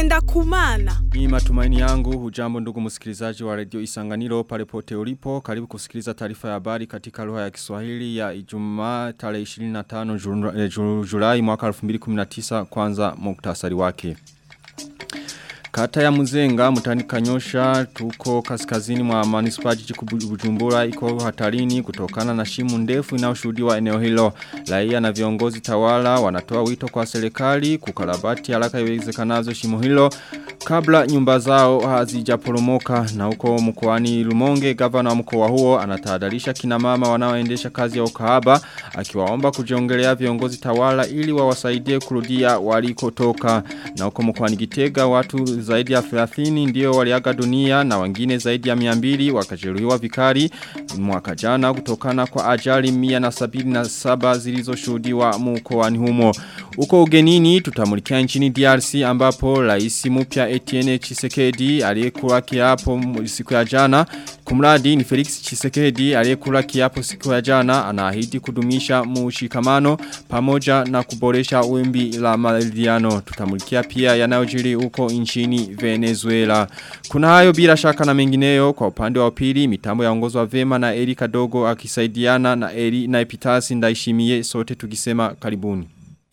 ngenda kumana. Ni matumaini yangu hujambo ndugu msikilizaji wa redio Isanganiro pale pote ulipo karibu kusikiliza taarifa ya habari katika lugha ya Kiswahili ya Ijumaa tarehe 25 Julai mwaka 2019 kwanza muktasari wake. Kata ya Muzenga mtani Kanyosha tuko kaskazini mwa manispa jiji Bujumbura iko hatarini kutokana na shimu ndefu inayoshuhudiwa eneo hilo. Raia na viongozi tawala wanatoa wito kwa serikali kukarabati haraka iwezekanavyo shimo hilo kabla nyumba zao hazijaporomoka na huko mkoani Lumonge gavana wa mkoa huo anatahadharisha kina mama wanaoendesha kazi ya ukahaba akiwaomba kujiongelea viongozi tawala ili wawasaidie kurudia walikotoka na huko mkoani Gitega watu zaidi ya 30 ndio waliaga dunia na wengine zaidi ya 200 wakajeruhiwa vikari mwaka jana kutokana kwa ajali 177 zilizoshuhudiwa mkoani humo. Uko ugenini tutamulikia nchini DRC ambapo rais mpya Etienne Chisekedi aliyekula kiapo siku ya jana kumradi ni Felix Chisekedi aliyekula kiapo siku ya jana anaahidi kudumisha mushikamano pamoja na kuboresha wimbi la maridhiano tutamulikia pia yanayojiri huko nchini Venezuela kuna hayo bila shaka na mengineyo kwa upande wa pili mitambo yaongozwa vema na Erika Dogo akisaidiana na Eri na Epitasi ndaishimie sote tukisema karibuni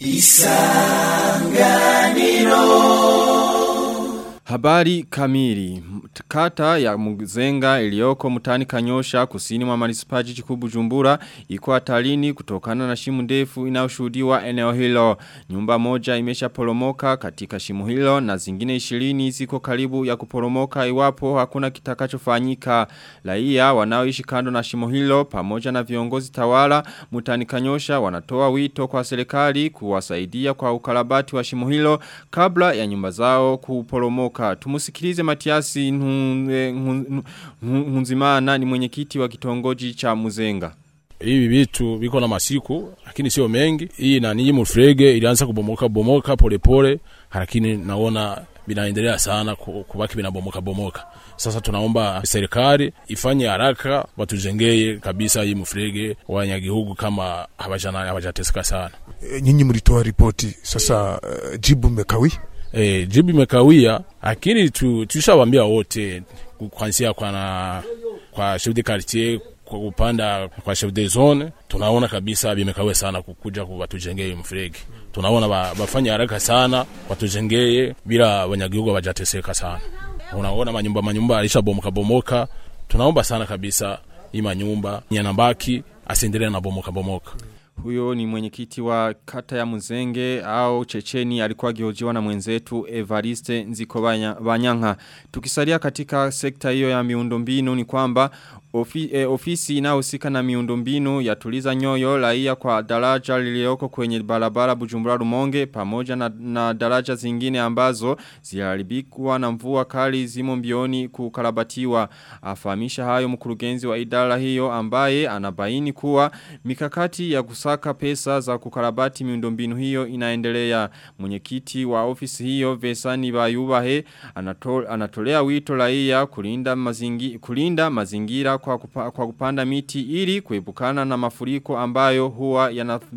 Isanganiro Habari kamili. Kata ya Muzenga iliyoko mtani Kanyosha kusini mwa manispa jiji kuu Bujumbura iko hatarini kutokana na shimu ndefu inayoshuhudiwa eneo hilo. Nyumba moja imeshaporomoka katika shimu hilo na zingine 20 ziko karibu ya kuporomoka iwapo hakuna kitakachofanyika. Raia wanaoishi kando na shimo hilo pamoja na viongozi tawala mtani Kanyosha wanatoa wito kwa serikali kuwasaidia kwa ukarabati wa shimo hilo kabla ya nyumba zao kuporomoka Tumusikilize Matiasi Nzimana ni mwenyekiti wa kitongoji cha Muzenga. Hivi vitu viko na masiku lakini sio mengi. Hii na nii mufrege ilianza kubomoka bomoka polepole lakini naona vinaendelea sana kubaki vinabomoka bomoka. Sasa tunaomba serikali ifanye haraka watujengee kabisa hii mufrege wanyagihugu kama hawajana hawajateseka sana. E, nyinyi mlitoa ripoti sasa, uh, jibu mekawi E, jibu imekawia lakini tu, tushawambia wote kwanzia kwa na kwa chef de quartier kwa kupanda kwa chef de zone tunaona kabisa vimekawia sana kukuja watujengee mferegi. Tunaona bafanya haraka sana watujengee bila wanyagihugu wajateseka sana. Unaona manyumba manyumba alisha bomoka bomoka. Tunaomba sana kabisa hii manyumba yanabaki asiendelee na bomoka bomoka. Huyo ni mwenyekiti wa kata ya Muzenge au Checheni alikuwa giojiwa na mwenzetu Evariste Nziko Banyanga. Tukisalia katika sekta hiyo ya miundombinu ni kwamba Ofi, eh, ofisi inayohusika na miundombinu yatuliza nyoyo raia kwa daraja lilioko kwenye barabara Bujumbura Rumonge pamoja na, na daraja zingine ambazo ziharibikwa na mvua kali zimo mbioni kukarabatiwa. Afahamisha hayo mkurugenzi wa idara hiyo ambaye anabaini kuwa mikakati ya kusaka pesa za kukarabati miundombinu hiyo inaendelea. Mwenyekiti wa ofisi hiyo Vesani Bayubahe anatol, anatolea wito raia kulinda mazingi, kulinda mazingira kwa, kupa, kwa kupanda miti ili kuepukana na mafuriko ambayo huwa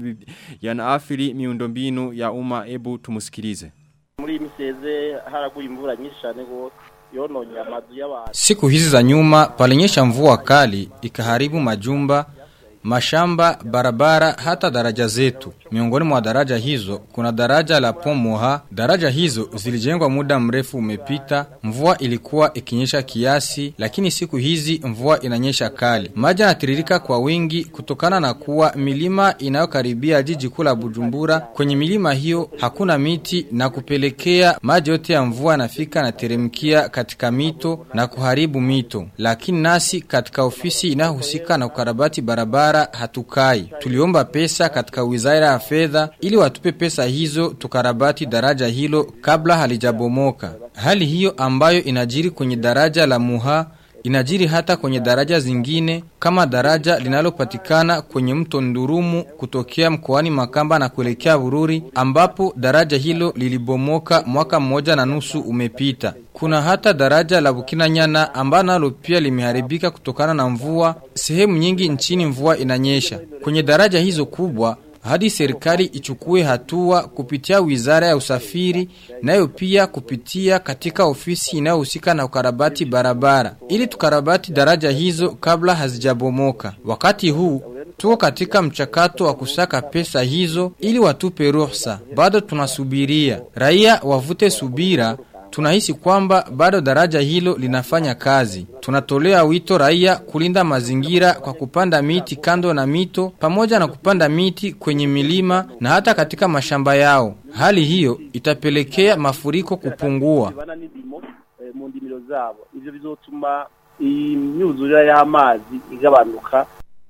yanaathiri yana miundombinu ya umma ebu tumusikilize. Muri miseze haraguye imvura nyinshi cyane gose yononye amazu y'abantu. Siku hizi za nyuma palinyesha mvua kali ikaharibu majumba mashamba, barabara, hata daraja zetu. Miongoni mwa daraja hizo kuna daraja la Pomoha. Daraja hizo zilijengwa muda mrefu umepita. Mvua ilikuwa ikinyesha kiasi, lakini siku hizi mvua inanyesha kali. Maji yanatiririka kwa wingi kutokana na kuwa milima inayokaribia jiji kuu la Bujumbura. Kwenye milima hiyo hakuna miti na kupelekea maji yote ya mvua yanafika na teremkia katika mito na kuharibu mito. Lakini nasi katika ofisi inayohusika na ukarabati barabara hatukai. Tuliomba pesa katika wizara ya fedha ili watupe pesa hizo tukarabati daraja hilo kabla halijabomoka. Hali hiyo ambayo inajiri kwenye daraja la Muha inajiri hata kwenye daraja zingine kama daraja linalopatikana kwenye mto Ndurumu kutokea mkoani Makamba na kuelekea Bururi ambapo daraja hilo lilibomoka mwaka mmoja na nusu umepita. Kuna hata daraja la Bukinanyana ambalo nalo pia limeharibika kutokana na mvua. Sehemu nyingi nchini mvua inanyesha. Kwenye daraja hizo kubwa hadi serikali ichukue hatua kupitia wizara ya usafiri nayo pia kupitia katika ofisi inayohusika na ukarabati barabara ili tukarabati daraja hizo kabla hazijabomoka. Wakati huu tuko katika mchakato wa kusaka pesa hizo ili watupe ruhusa. Bado tunasubiria. Raia wavute subira Tunahisi kwamba bado daraja hilo linafanya kazi. Tunatolea wito raia kulinda mazingira kwa kupanda miti kando na mito pamoja na kupanda miti kwenye milima na hata katika mashamba yao. Hali hiyo itapelekea mafuriko kupungua. bana n'indimo eh, mu ndimiro zabo ivyo bizotuma imyuzurire y'amazi igabanuka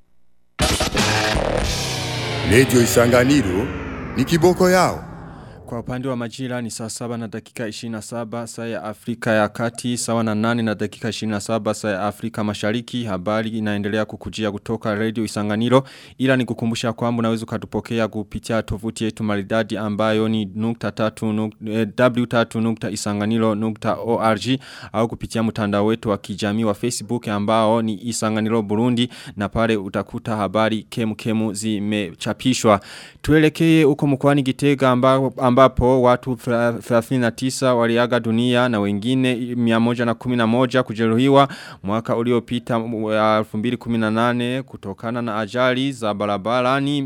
Radio Isanganiro ni kiboko yao. Kwa upande wa majira ni saa saba na dakika 27 saa ya Afrika ya kati sawa na nane na dakika 27 saa ya Afrika mashariki habari inaendelea kukujia kutoka radio isanganiro ila ni kukumbusha kwamba unaweza ukatupokea kupitia tovuti yetu maridadi ambayo ni nukta tatu nuk, eh, w3.isanganiro.org au kupitia mtandao wetu wa kijamii wa Facebook ambao ni isanganiro Burundi na pale utakuta habari kemu kemu zimechapishwa tuelekee uko mkoani Gitega ambao ambapo watu 39 waliaga dunia na wengine 111 kujeruhiwa mwaka uliopita wa 2018 kutokana na ajali za barabarani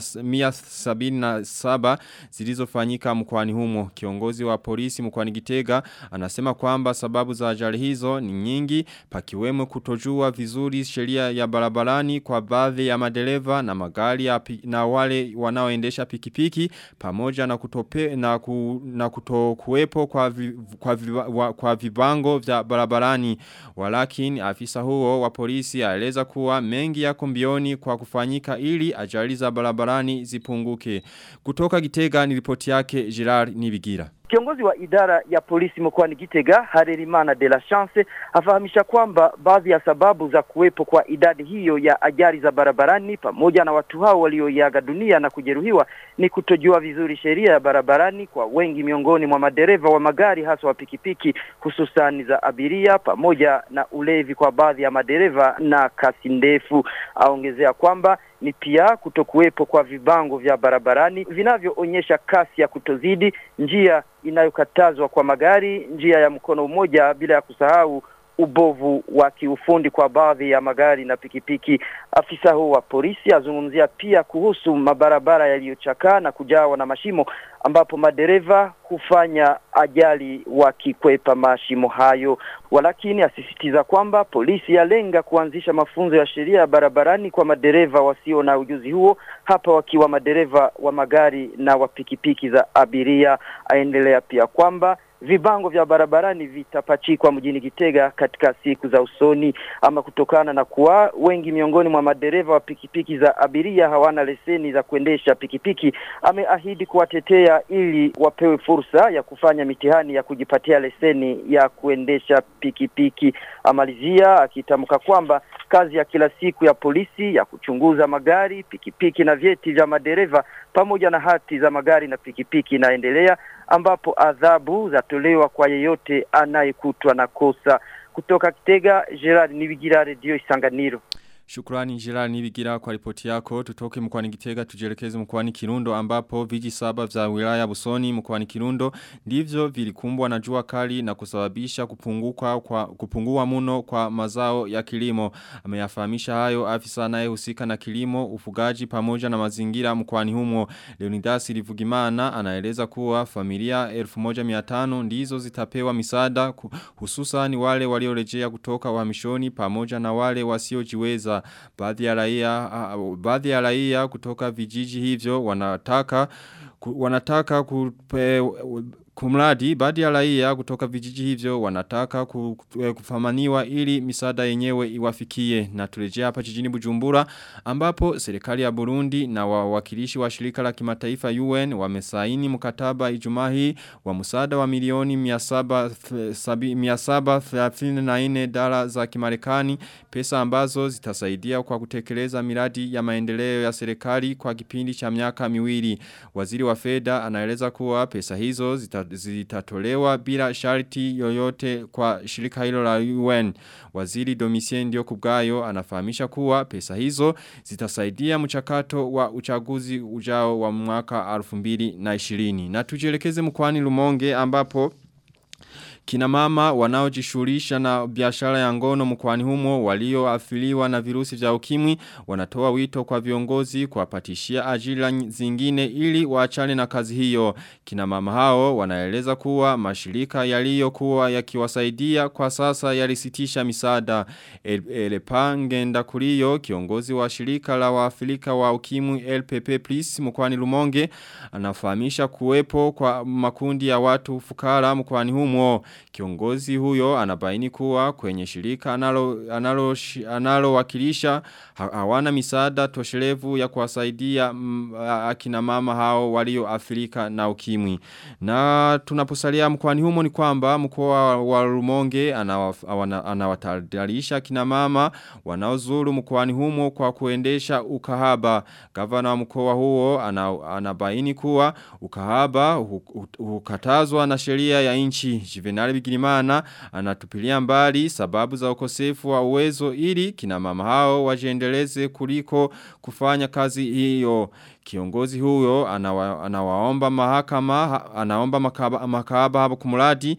177 zilizofanyika mkoani humo. Kiongozi wa polisi mkoani Gitega anasema kwamba sababu za ajali hizo ni nyingi pakiwemo kutojua vizuri sheria ya barabarani kwa baadhi ya madereva na magari ya pi, na wale wanaoendesha pikipiki pamoja na kutope na, ku, na kutokuwepo kwa, vi, kwa, vi, wa, kwa vibango vya barabarani walakini afisa huo wa polisi aeleza kuwa mengi yako mbioni kwa kufanyika ili ajali za barabarani zipunguke kutoka Gitega ni ripoti yake Gerard Nibigira Kiongozi wa idara ya polisi mkoani Gitega Harerimana de la Chance afahamisha kwamba baadhi ya sababu za kuwepo kwa idadi hiyo ya ajali za barabarani pamoja na watu hao walioiaga dunia na kujeruhiwa ni kutojua vizuri sheria ya barabarani kwa wengi miongoni mwa madereva wa magari hasa wa pikipiki hususan za abiria pamoja na ulevi kwa baadhi ya madereva na kasi ndefu. Aongezea kwamba ni pia kutokuwepo kwa vibango vya barabarani vinavyoonyesha kasi ya kutozidi njia inayokatazwa kwa magari, njia ya mkono mmoja bila ya kusahau ubovu wa kiufundi kwa baadhi ya magari na pikipiki. Afisa huu wa polisi azungumzia pia kuhusu mabarabara yaliyochakaa na kujawa na mashimo ambapo madereva hufanya ajali wakikwepa mashimo hayo. Walakini asisitiza kwamba polisi yalenga kuanzisha mafunzo ya sheria ya barabarani kwa madereva wasio na ujuzi huo, hapa wakiwa madereva wa magari na wa pikipiki za abiria. Aendelea pia kwamba vibango vya barabarani vitapachikwa mjini Gitega katika siku za usoni, ama kutokana na kuwa wengi miongoni mwa madereva wa pikipiki za abiria hawana leseni za kuendesha pikipiki. Ameahidi kuwatetea ili wapewe fursa ya kufanya mitihani ya kujipatia leseni ya kuendesha pikipiki. Amalizia akitamka kwamba kazi ya kila siku ya polisi ya kuchunguza magari, pikipiki na vyeti vya madereva pamoja na hati za magari na pikipiki inaendelea ambapo adhabu zatolewa kwa yeyote anayekutwa na kosa. Kutoka Kitega, Gerard Nibigira, Radio Isanganiro. Shukrani Gerard Nibigira kwa ripoti yako. Tutoke mkwani Gitega tujelekeze mkwani Kirundo ambapo viji saba vya wilaya Busoni mkwani Kirundo ndivyo vilikumbwa na jua kali na kusababisha kupunguka kwa kupungua muno kwa mazao ya kilimo. Ameyafahamisha hayo afisa anayehusika na kilimo, ufugaji pamoja na mazingira mkwani humo. Leonidas Livugimana anaeleza kuwa familia 1500 ndizo zitapewa misaada hususan wale waliorejea kutoka uhamishoni pamoja na wale wasiojiweza baadhi ya raia uh, baadhi ya raia kutoka vijiji hivyo wanataka ku, wanataka kupe, Kumradi, baadhi ya raia kutoka vijiji hivyo wanataka kufamaniwa ili misada yenyewe iwafikie na turejea hapa jijini Bujumbura ambapo serikali ya Burundi na wawakilishi wa shirika la kimataifa UN wamesaini mkataba Ijumaa hii wa msaada wa milioni 734 dola za Kimarekani pesa ambazo zitasaidia kwa kutekeleza miradi ya maendeleo ya serikali kwa kipindi cha miaka miwili waziri wa fedha anaeleza kuwa pesa hizo zita zita, zitatolewa bila sharti yoyote kwa shirika hilo la UN. Waziri Domitien ndio kubgayo anafahamisha kuwa pesa hizo zitasaidia mchakato wa uchaguzi ujao wa mwaka 2020. Na tujielekeze mkwani Lumonge ambapo Kina mama wanaojishughulisha na biashara ya ngono mkoani humo walioathiriwa na virusi vya ukimwi wanatoa wito kwa viongozi kuwapatishia ajira zingine ili waachane na kazi hiyo. Kina mama hao wanaeleza kuwa mashirika yaliyokuwa yakiwasaidia kwa sasa yalisitisha misaada. Elepange Ndakurio kiongozi wa shirika la waafrika wa ukimwi LPP Plus mkoani Lumonge anafahamisha kuwepo kwa makundi ya watu fukara mkoani humo. Kiongozi huyo anabaini kuwa kwenye shirika analo, analo, analo wakilisha hawana misaada toshelevu ya kuwasaidia mm, akina mama hao walio Afrika na ukimwi. Na tunaposalia mkoani humo ni kwamba mkoa wa Rumonge anawatadarisha akina mama wanaozuru mkoani humo kwa kuendesha ukahaba. Gavana wa mkoa huo anabaini kuwa ukahaba hukatazwa na sheria ya nchi. Juvenal Bigirimana anatupilia mbali sababu za ukosefu wa uwezo ili kina mama hao wajiendeleze kuliko kufanya kazi hiyo. Kiongozi huyo anawa, anawaomba mahakama anaomba makaba, makaba hapo kumuradi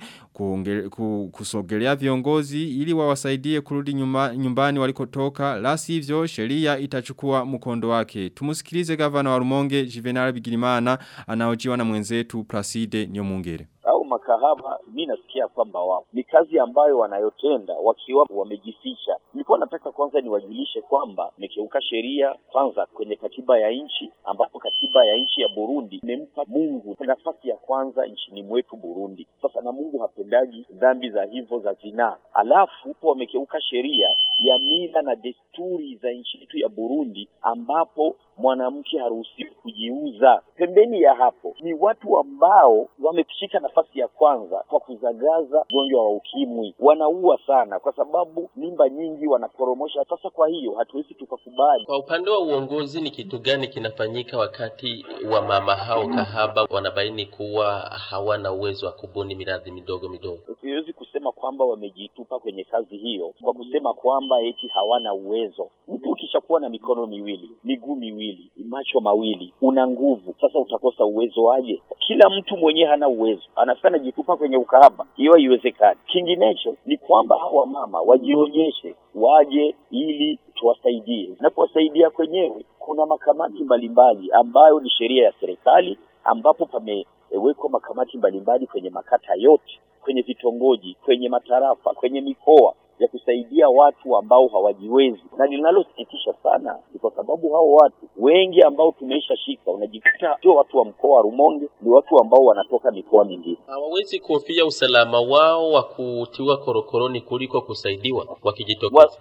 kusogelea viongozi ili wawasaidie kurudi nyumba, nyumbani walikotoka la sivyo sheria itachukua mkondo wake. Tumusikilize gavana wa Rumonge Juvenal Bigirimana anaojiwa na mwenzetu Placide Nyomungere au makahaba, mi nasikia kwamba wao ni kazi ambayo wanayotenda wakiwa wamejificha. Nilikuwa nataka kwanza niwajulishe kwamba nikiuka sheria kwanza kwenye katiba ya nchi, ambapo katiba ya nchi ya Burundi imempa Mungu nafasi ya kwanza nchini mwetu Burundi. Sasa na Mungu hapendaji dhambi za hivyo za zinaa, alafu po wamekeuka sheria ya mila na desturi za nchi yetu ya Burundi, ambapo mwanamke haruhusiwi kujiuza. Pembeni ya hapo ni watu ambao wameshika nafasi ya kwanza kwa kuzagaza ugonjwa wa ukimwi, wanaua sana kwa sababu mimba nyingi wanaporomosha. Sasa kwa hiyo hatuwezi tukakubali. Kwa upande wa uongozi, ni kitu gani kinafanyika wakati wa mama hao kahaba wanabaini kuwa hawana uwezo wa kubuni miradi midogo midogo? Siwezi kusema kwamba wamejitupa kwenye kazi hiyo kwa kusema kwamba eti hawana uwezo. Mtu ukishakuwa na mikono miwili, miguu miwili, macho mawili, una nguvu, sasa utakosa uwezo aje? Kila mtu mwenyewe hana uwezo, anafika anajitupa kwenye ukahaba, hiyo haiwezekani. Kinginecho ni kwamba hawa mama wajionyeshe, waje ili tuwasaidie, na kuwasaidia kwenyewe kuna makamati mbalimbali ambayo ni sheria ya serikali, ambapo pamewekwa makamati mbalimbali kwenye makata yote, kwenye vitongoji, kwenye matarafa, kwenye mikoa ya kusaidia watu ambao hawajiwezi, na linalosikitisha sana ni kwa sababu hao watu wengi ambao tumeishashika, unajikuta sio watu wa mkoa wa Rumonge, ni watu ambao wanatoka mikoa mingine. Hawawezi kuhofia usalama wao wa kutiwa korokoroni kuliko kusaidiwa wakijitokeza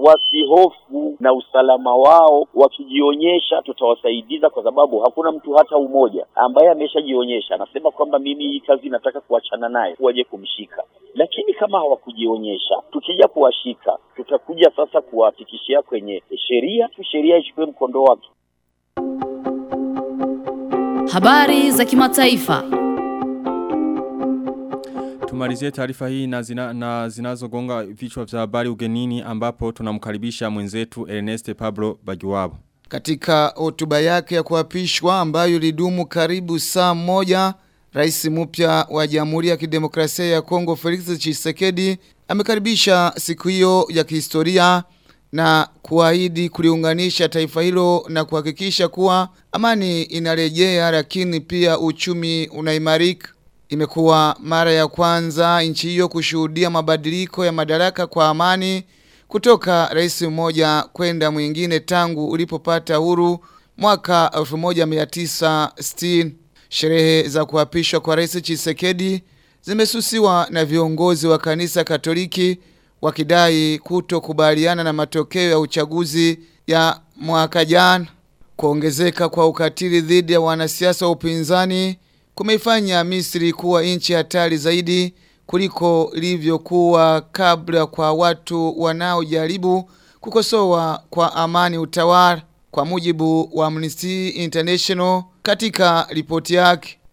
wasihofu na usalama wao, wakijionyesha tutawasaidiza, kwa sababu hakuna mtu hata umoja ambaye ameshajionyesha anasema kwamba mimi hii kazi nataka kuachana naye, waje kumshika. Lakini kama hawakujionyesha, tukija kuwashika, tutakuja sasa kuwafikishia kwenye sheria, sheria ichukue mkondo wake. Habari za kimataifa. Tumalizie taarifa hii na, zina, na zinazogonga vichwa vya habari ugenini ambapo tunamkaribisha mwenzetu Ernest Pablo Bagiwabo. Katika hotuba yake ya kuapishwa ambayo ilidumu karibu saa moja, Rais mpya wa Jamhuri ya Kidemokrasia ya Kongo Felix Tshisekedi amekaribisha siku hiyo ya kihistoria na kuahidi kuliunganisha taifa hilo na kuhakikisha kuwa amani inarejea lakini pia uchumi unaimarika. Imekuwa mara ya kwanza nchi hiyo kushuhudia mabadiliko ya madaraka kwa amani kutoka rais mmoja kwenda mwingine tangu ulipopata huru mwaka 1960. Sherehe za kuapishwa kwa rais Chisekedi zimesusiwa na viongozi wa kanisa Katoliki wakidai kutokubaliana na matokeo ya uchaguzi ya mwaka jana. Kuongezeka kwa ukatili dhidi ya wanasiasa wa upinzani kumeifanya Misri kuwa nchi hatari zaidi kuliko ilivyokuwa kabla kwa watu wanaojaribu kukosoa kwa amani utawala kwa mujibu wa Amnesty International katika ripoti yake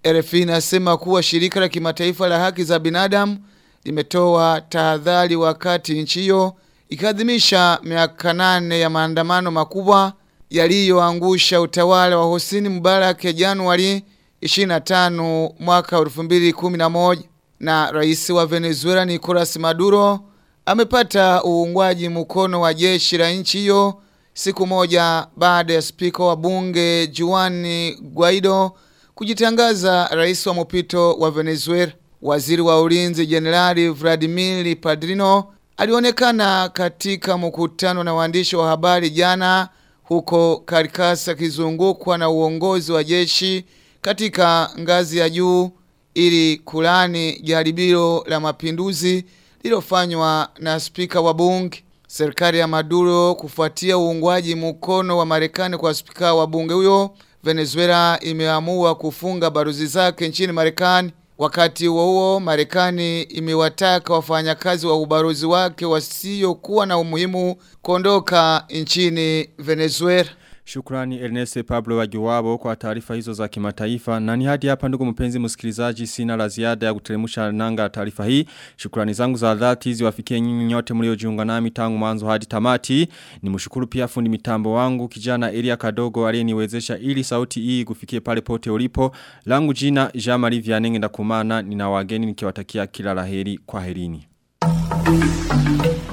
RFI inasema kuwa shirika la kimataifa la haki za binadamu limetoa tahadhari wakati nchi hiyo ikadhimisha miaka nane ya maandamano makubwa yaliyoangusha utawala wa Hosni Mubarak Januari 25 mwaka 2011 na rais wa Venezuela Nicolas Maduro amepata uungwaji mkono wa jeshi la nchi hiyo siku moja baada ya spika wa bunge Juan Guaido kujitangaza rais wa mpito wa Venezuela. Waziri wa ulinzi Jenerali Vladimir Padrino alionekana katika mkutano na waandishi wa habari jana huko Caracas akizungukwa na uongozi wa jeshi katika ngazi ya juu ili kulani jaribio la mapinduzi lilofanywa na spika wa bunge. Serikali ya Maduro kufuatia uungwaji mkono wa Marekani kwa spika wa bunge huyo, Venezuela imeamua kufunga baruzi zake nchini Marekani. Wakati huo huo, Marekani imewataka wafanyakazi wa ubaruzi wake wasiokuwa na umuhimu kuondoka nchini Venezuela. Shukrani Ernest Pablo Wagiwabo kwa taarifa hizo za kimataifa. Na ni hadi hapa ndugu mpenzi msikilizaji sina la ziada ya kuteremsha nanga taarifa hii. Shukrani zangu za dhati ziwafikie nyinyi nyote mliojiunga nami tangu mwanzo hadi tamati. Nimshukuru pia fundi mitambo wangu kijana Elia Kadogo aliyeniwezesha ili sauti hii kufikie pale pote ulipo. Langu jina Jean Marie Vianenge ndakumana nina wageni nikiwatakia kila laheri kwa herini.